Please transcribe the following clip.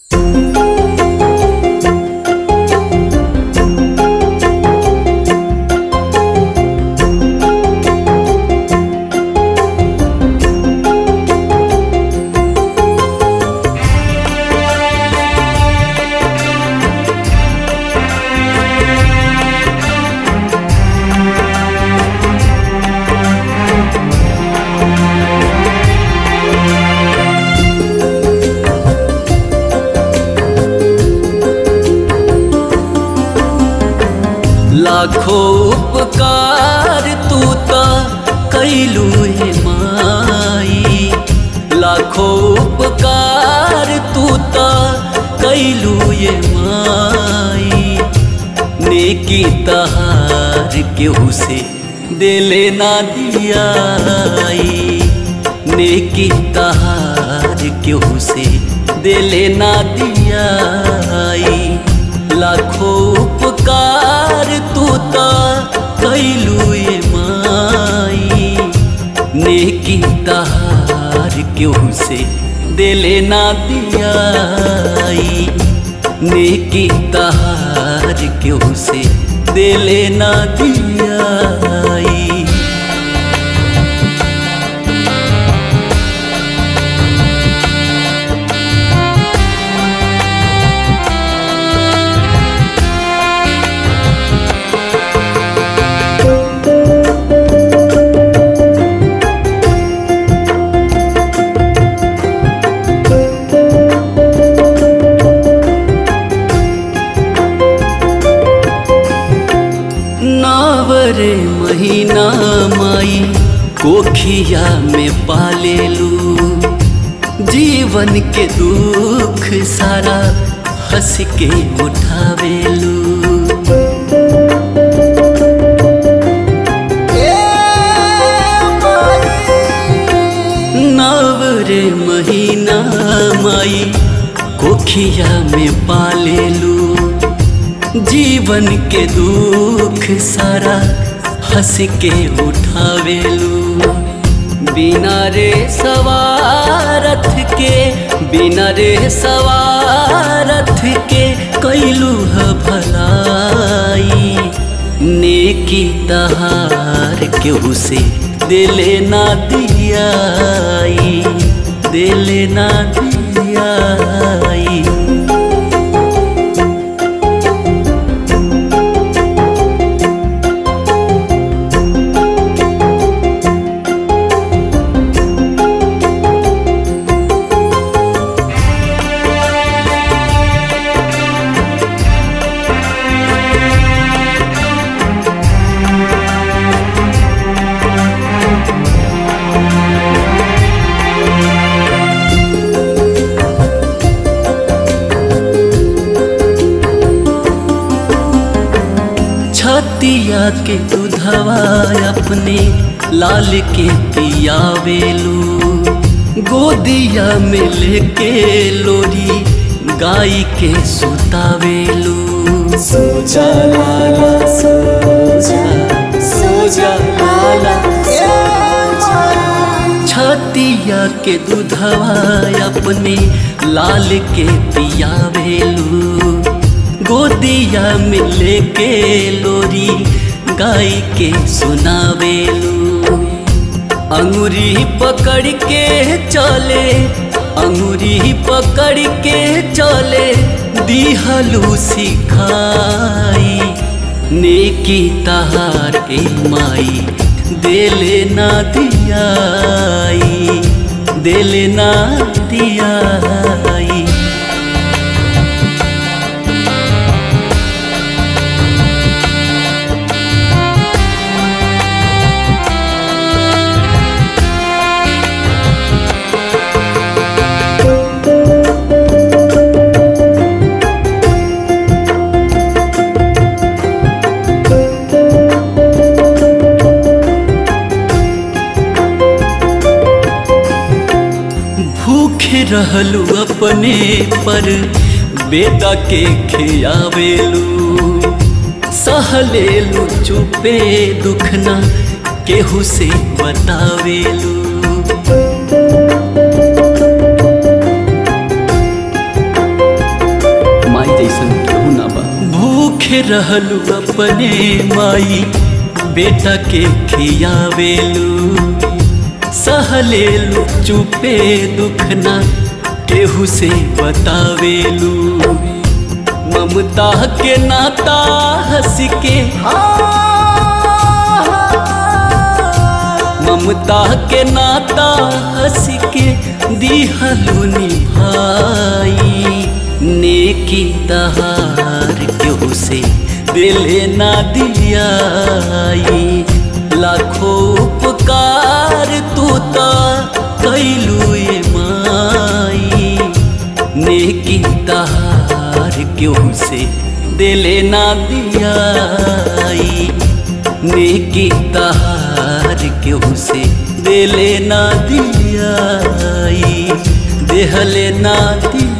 लाखो उपकार तू त कैलू हे माई लाखो उपकार तू त कैलू ये माई नेकी तहार केहू से दिले ना दियाई नेकी तहार केहू से दिले ना दियाई लाखों उपकार तू त कैलू ये माई नेकी तहार केहू से दिले ना दियाई नेकी तहार केहू से दिले ना दियाई नावरे महीना माई कोखिया में पालेलू जीवन के दुख सारा हंस के उठावेलू नावरे महीना माई कोखिया में पालेलू जीवन के दुख सारा हंस के उठावेलू बिना रे सवारथ के बिना रे सवारथ के कैलू ह भलाई नेकी तहार केहू से दिले ना दियाई दिले ना दियाई छतिया के दुधवा अपने लाल के पियावेलू गोदिया में लेके लोरी गाय के सुतावेलू सोजा लाला सोजा सोजा लाला छतिया के दुधवा अपने लाल के पियावेलू गोदिया में लेके लोरी गाय के सुनावेलू अंगुरी पकड़ के चले अंगुरी पकड़ के चले दिहलू सिखाई नेकी तहार ए माई दिले ना दियाई दिले ना दियाई भूखे रहलू अपने पर बेटा के खियावेलू सहलेलू चुपे दुखना केहू से बतावेलू रहलू अपने माई बेटा के खियावेलू सहलेलू चुपे दुख ना केहू से बतावेलू ममता के नाता हंस के ममता के नाता हंस के दिहलू निभाई नेकी तहार केहू से दिले ना दियाई लाखों उपकार तू ता कैलू ये माई नेकी तहार केहू से दिले ना दियाई नेकी तहार केहू से दिले ना दियाई देहले ना दिया